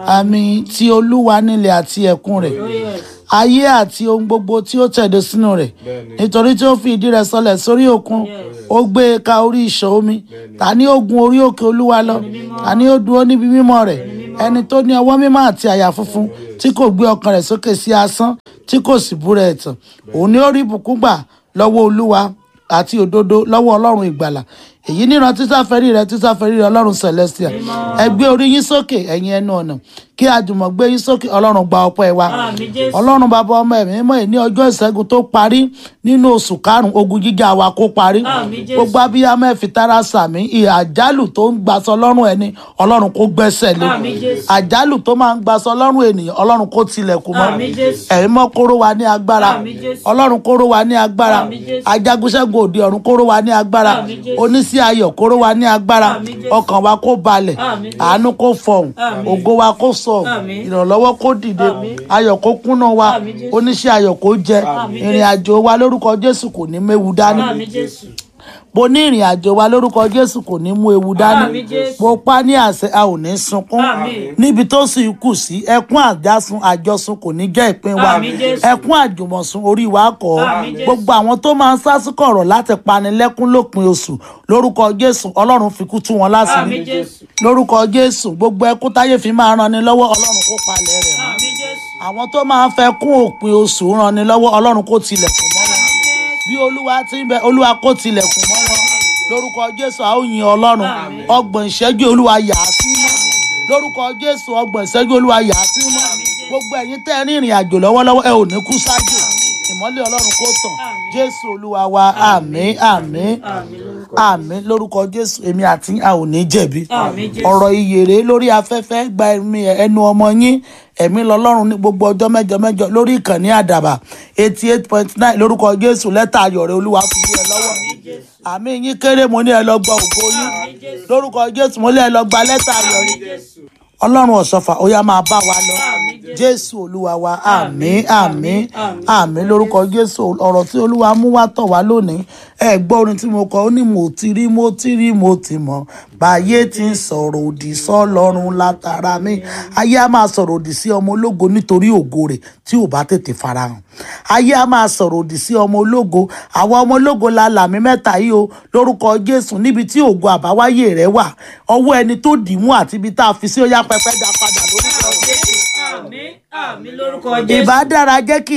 àmì ti olúwa nílẹ̀ àti ẹ̀kún rẹ̀ Oh, yes. ayé àti ohun gbogbo tí ó tẹ̀dó sínú rẹ̀ nítorí tí ó fi ìdí rẹ̀ sọlẹ̀ sórí òkun ó gbé e ka orí ìṣàn omi ta ni ó gun orí òkè olúwa lọ ta ni ó dúró níbi mímọ́ rẹ̀ ẹni tó ní ọwọ́ mímọ́ àti àyà funfun tí kò gbé ọkàn rẹ̀ sókè sí asán tí kò sì búra ẹ̀tàn òun ni ó rí ìbùkún gbà lọ́wọ́ olúwa àti òdodo lọ́wọ́ ọlọ́run ìgbàlà èyí níran tísáfẹ́rí rẹ tísáfẹ́rí rẹ ọlọ́run celestia ẹ gbé orí yín sókè ẹ̀yin ẹnu ọ̀nà kí àjùmọ̀ gbé yín sókè ọlọ́run gba ọpẹ́ wa Àmín Jésù. ọlọ́run bàbá ọmọ ẹ̀mí mọ́ ẹ̀ ní ọjọ́ ìṣẹ́gun tó parí nínú oṣù karùn-ún ogun jíjà wa kó parí Àmín Jésù. gbogbo abiyamọ ẹ̀ fi tara sàmí ìhà àjálù tó ń gbaṣọ lọ́rùn ẹni ọlọ́run kó gbẹ́sẹ̀ lé Àmín Jésù. àjálù tó máa ń gbaṣọ lọ́rùn ènìyàn ọlọ́run kó tilẹ̀kùn mọ́ Àmín Jésù. ẹ̀mí mọ́ kóró wa ní agbára Àmín Jésù. ọlọ́run kóró wa ní agbára Àmín Jésù. ajagunṣẹ́gun òde ọ̀run kóró wa ní agbára Àmín Jésù. oníṣẹ́ ayọ̀ kóró wa ní agbára Àmín Jésù. ọkàn wa kó balẹ̀ Àmín Jésù. àánú kó fọhùn Àmín. ògo wa kó sọ̀hún Àmín. ìrànlọ́wọ́ kó dìde Àmín. ayọ̀ kó kúnnà wa Àmín Jésù. oníṣẹ́ ayọ̀ kó jẹ Àmín ìrìn àjò wa lórúkọ jésù kò ní méwu dání Àmín Jésù. mo ní ìrìn àjò wa lórúkọ jésù kò ní mú ewu dání Àmín Jésù. mo pa ní àṣẹ a ò ní sunkún Àmín. níbi tó sì kù sí ẹkún àjàsùn àjọsùn kò ní jẹ́ ìpín wa Àmín Jésù. ẹkún àjùmọ̀sùn orí wa kọ́ Àmín Jésù. gbogbo àwọn tó máa ń sásùkọ̀ ọ̀rọ̀ láti pani lẹ́kún lópin oṣù lórúkọ jésù ọlọ́run fi kú tú wọn Àmín láṣìírí Jésù. lórúkọ jésù gbogbo ẹkún táyé fi máa ran ni lọ́wọ́ ọlọ́run kó palẹ̀ rẹ̀ mọ́ Àmín Jésù. àwọn tó máa ń fẹ́ kún òpin oṣù ran ni lọ́wọ́ ọlọ́run kó tilẹ̀kùn mọ́ wọn bí olúwa ti ń bẹ olúwa kó tilẹ̀kùn mọ́ wọn lórúkọ jésù a ó yin ọlọ́run ọgbọ̀n ìṣẹ́jú olúwa yà á sí mọ́ lórúkọ jésù ọgbọ̀n ìṣẹ́jú olúwa yà á sí mọ́ gbogbo ẹ̀yin tẹ́ ẹ ní ìrìn àjò lọ́wọ́lọ́wọ́ ẹ ò ní kú sáájú ìmọ́lẹ̀ ọlọ́run kó tàn jésù olúwa wa àmín àmín Àmín lórúkọ. àmín lórúkọ jésù èmi àti a ò ní jẹ̀bi Àmín Jésù. ọ̀rọ̀ ìyèrè lórí afẹ́fẹ́ gba ẹ̀mí ẹnu ọmọ yín ẹ̀mí lọ́lọ́run ní gbogbo ọjọ́ mẹ́jọ mẹ́jọ lórí ìkànnì àdàbà eighty eight point nine lórúkọ jésù lẹ́tà ayọ̀ rẹ̀ olúwa fi yé ẹ lọ́wọ́ àmì yín kéré mo ní ẹ lọ gba ògo yín lórúkọ jésù mo ní ẹ lọ gba lẹ́tà ayọ̀ yín ọlọ́run ọ̀ṣọ́fà ó yá máa bá wa lọ jésù olúwa wa àmín àmín àmín lórúkọ jésù ọ̀rọ̀ tí olúwa mú wá tọ̀ wá lónìí ẹ gbọ́ orin tí mo kọ ó ní mo ti rí mo ti rí mo ti mọ̀ báyé ti ń sọ̀rọ̀ òdì sọ́lọ́run látara mi ayé á máa sọ̀rọ̀ òdì sí ọmọ ológo nítorí ògo rẹ̀ tí ò bá tètè farahàn ayé á máa sọ̀rọ̀ òdì sí ọmọ ológo àwọn ọmọ ológo la làmì mẹ́ta yìí o lórúkọ jésù níbi tí ògo àbáwáyé rẹ̀ wà ọwọ́ ẹni tó dì í mú àti ibi tá a fi sí ó yá pẹpẹ dá padà lórúkọ jésù Àmín. Àmín lórúkọ Jésù. ìbá dára jẹ́ kí